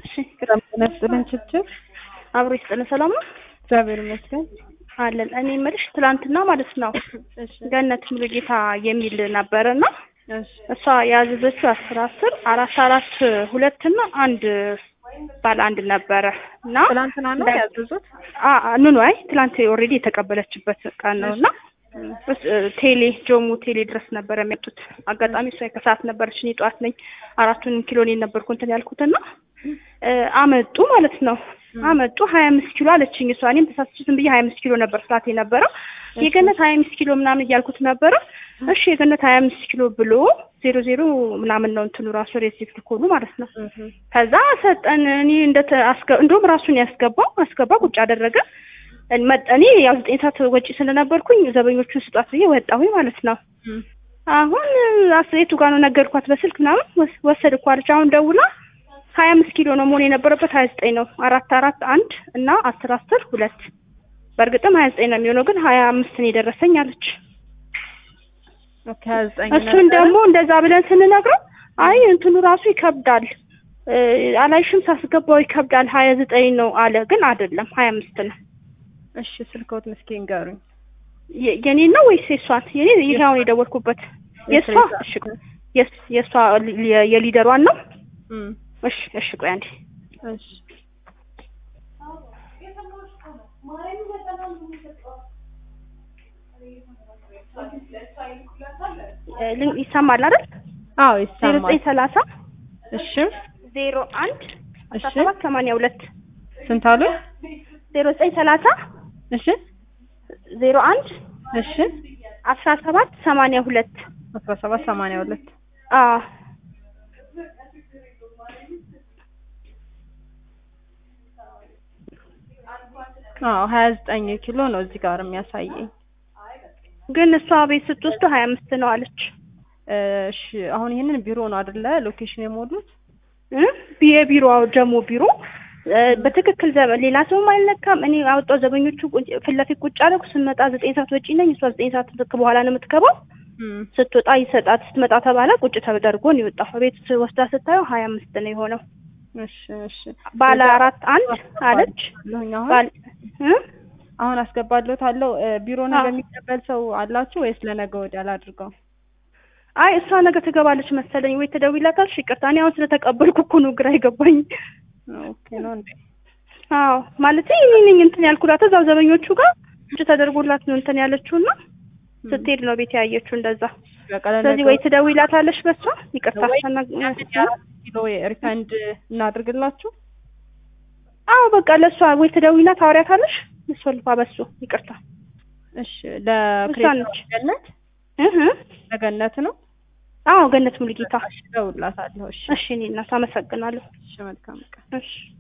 እሺ ጤና ይስጥልን ችብችብ አብሮ ይስጥልን። ሰላም ነው እግዚአብሔር ይመስገን። አለን። እኔ የምልሽ ትላንትና ማለት ነው እሺ ገነት ሙሉጌታ የሚል ነበረና እሺ እሷ ያዘዘችው አስር አስር አራት አራት ሁለት እና አንድ ባለ አንድ ነበረ እና ትላንትና ነው ያዘዙት? አ- አ- ኑኑ አይ ትላንት ኦልሬዲ የተቀበለችበት ቀን ነው እና እስ- ቴሌ ጆሙ ቴሌ ድረስ ነበረ የሚመጡት። አጋጣሚ እሷ ከሰዓት ነበረች፣ እኔ ጠዋት ነኝ። አራቱን ኪሎ እኔ ነበርኩ እንትን ያልኩትና እ አመጡ ማለት ነው። አመጡ ሀያ አምስት ኪሎ አለችኝ እሷ። እኔም ተሳስቼ ዝም ብዬ ሀያ አምስት ኪሎ ነበር ስላት የነበረው የገነት ሀያ አምስት ኪሎ ምናምን እያልኩት ነበረ። እሺ የገነት ሀያ አምስት ኪሎ ብሎ ዜሮ ዜሮ ምናምን ነው እንትኑ ራሱ ሬሲፕት ኮዱ ማለት ነው። ከዛ ሰጠን። እኔ እንደ እንደውም ራሱን ያስገባው አስገባ ቁጭ አደረገ። መጠኔ ያው ዘጠኝ ሰዓት ወጪ ስለነበርኩኝ ዘበኞቹን ስጧት ብዬ ወጣሁኝ ማለት ነው። አሁን አስሬቱ ጋር ነው ነገርኳት በስልክ ምናምን ወስ- ወሰድኩ አለች። አሁን ደውላ ሀያ አምስት ኪሎ ነው መሆን የነበረበት ሀያ ዘጠኝ ነው። አራት አራት አንድ እና አስር አስር ሁለት በእርግጥም ሀያ ዘጠኝ ነው የሚሆነው ግን ሀያ አምስት ነው የደረሰኝ አለች። ኦኬ ሀያ ዘጠኝ እሱን ደግሞ እንደዛ ብለን ስንነግረው አይ እንትኑ ራሱ ይከብዳል እ አላይሽም ሳስገባው ይከብዳል ሀያ ዘጠኝ ነው አለ። ግን አይደለም ሀያ አምስት ነው። እሺ ስልክዎት ምስኪ ንገሩኝ። የ- የኔ ነው ወይስ የእሷን? የኔ ይሄ አሁን የደወልኩበት የእሷ። እሺ ቆይ፣ የስ- የእሷ የ- የሊደሯን ነው። እም እሺ እሺ ቆይ አንዴ እሺ እ ልን- ይሰማል አይደል? አዎ ዜሮ ይሰማል። ዘጠኝ ሰላሳ እሺ ዜሮ አንድ አስራ እሺ ሰባት ሰማንያ ሁለት ስንት አሉ? ዜሮ ዘጠኝ ሰላሳ እሺ ዜሮ አንድ እሺ አስራ ሰባት ሰማንያ ሁለት አስራ ሰባት ሰማንያ ሁለት አዎ አዎ ሀያ ዘጠኝ ኪሎ ነው እዚህ ጋር የሚያሳየኝ። ግን እሷ ቤት ስትወስዱ ሀያ አምስት ነው አለች። እሺ አሁን ይሄንን ቢሮ ነው አይደለ ሎኬሽን የሞሉት? እ የቢሮ ደግሞ ቢሮ እ በትክክል ዘበ ሌላ ሰውም አይነካም። እኔ አወጣው ዘበኞቹ ቁጭ- ፊት ለፊት ቁጭ አደረኩ። ስንመጣ ዘጠኝ ሰዓት ወጪ ነኝ። እሷ ዘጠኝ ሰዓት ልክ በኋላ ነው የምትገባው። እም ስትወጣ ይሰጣት፣ ስትመጣ ተባለ። ቁጭ ተደርጎ ነው የወጣው። ቤት ወስዳ ስታየው ሀያ አምስት ነው የሆነው። እሺ እሺ ባለ አራት አንድ አለች። አለሁኝ አሁን ባል እ አሁን አስገባለታለሁ። ቢሮ ነገ አዎ። የሚቀበል ሰው አላችሁ ወይስ ለነገ ወዲያ ላድርገው? አይ እሷ ነገ ትገባለች መሰለኝ። ወይ ትደውይላታለሽ? ይቅርታ እኔ አሁን ስለተቀበልኩ እኮ ነው ግራ የገባኝ። ኦኬ ነው እንዴ? አዎ ማለት እኔ ነኝ እንትን ያልኩላት እዛው ዘበኞቹ ጋር ቁጭ ተደርጎላት ነው እንትን ያለችውና ስትሄድ ነው ቤት ያየችው እንደዛ። በቃ ስለዚህ ለነገ ወይ ትደውይላታለሽ በሷ ይቅርታ ወይ ተና- የአራት ኪሎ ሪፈንድ እናድርግላችሁ። አዎ በቃ ለእሷ ወይ ትደውይና ታወሪያታለሽ። እሷ ልፋ በሱ ይቅርታ እሺ ለክሬታ ነች። ገነት እህ ለገነት ነው። አዎ ገነት ሙሉጌታ። እሺ እደውልላታለሁ። እሺ እሺ እኔ እናት አመሰግናለሁ። እሺ መልካም ቀን። እሺ